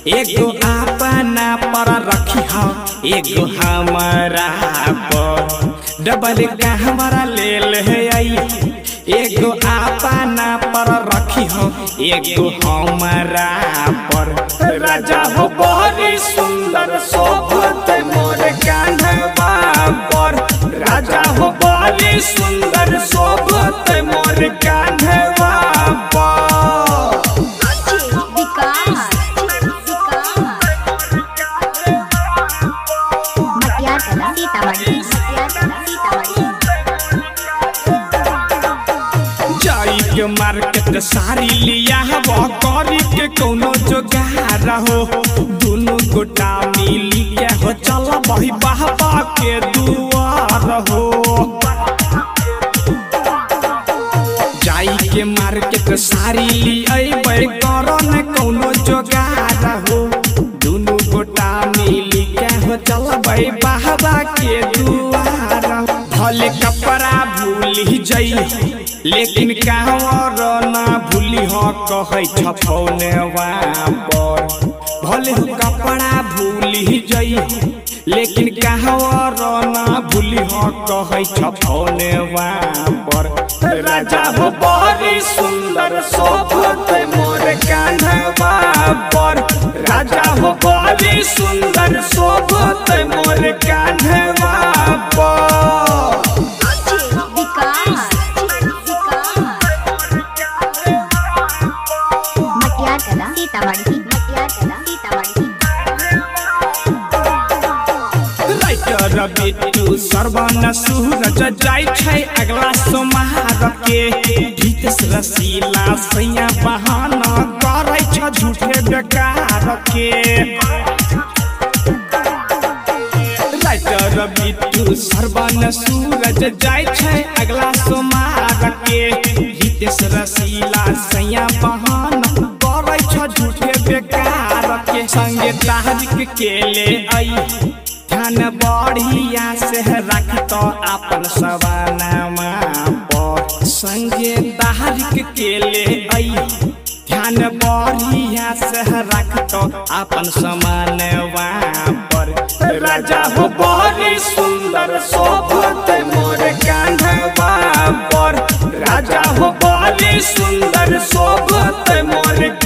एगो अपना पर रखी हो एगो हमारा पर डबल कहवरा ले ले आई एगो अपना पर रखी हो एगो हमारा पर राजा हो बड़ी सुंदर शोभत मोर कान्हवा पर राजा हो बड़ी सुंदर शोभत मोर कान्हवा पर विकास मटियार कला सीतामढ़ी मटियार कला सीतामढ़ी जाई के मार्केट सारी लिया वो करी के कोनो जोगार हो दोनों गोटा मिली के हो चल बही बाबा के दुआर हो जाई के मार्केट सारी लिया करन कोनो जोगार हो दोनों गोटा मिली के हो चल बही बाबा के दुआर हो। भले कपड़ा भूली जई लेकिन कहवर ना भूली हो कहे छपौने पर भले हो कपड़ा भूली जई लेकिन कहवर ना भूली हो कहे छपौने पर राजा हो बड़ी सुंदर शोभत मोर कान्हवा पर राजा हो बड़ी सुंदर शोभत मोर कान्हवा पर विकास मटियार कला सीतामढ़ी मटियार कला सीतामढ़ी राइटर बिट्टू सरवन सूरज जाय छै अगला सोमहार के गीत रसीला सैया बहाना करै छ झूठे बेकार के राइटर बिट्टू सरवन सूरज जाय छै अगला सोमहार के गीत रसीला सैया बहाना करै छ झूठे बेकार के संगे तारिक के ले आई ध्यान बढ़िया से रख तो अपन सवानामा पर संगे तारिक के ले आई ध्यान बढ़िया से रख तो अपन समानवा पर राजा हो बड़ी सुंदर शोभत मोर कान्हवा पर राजा हो बड़ी सुंदर शोभत मोर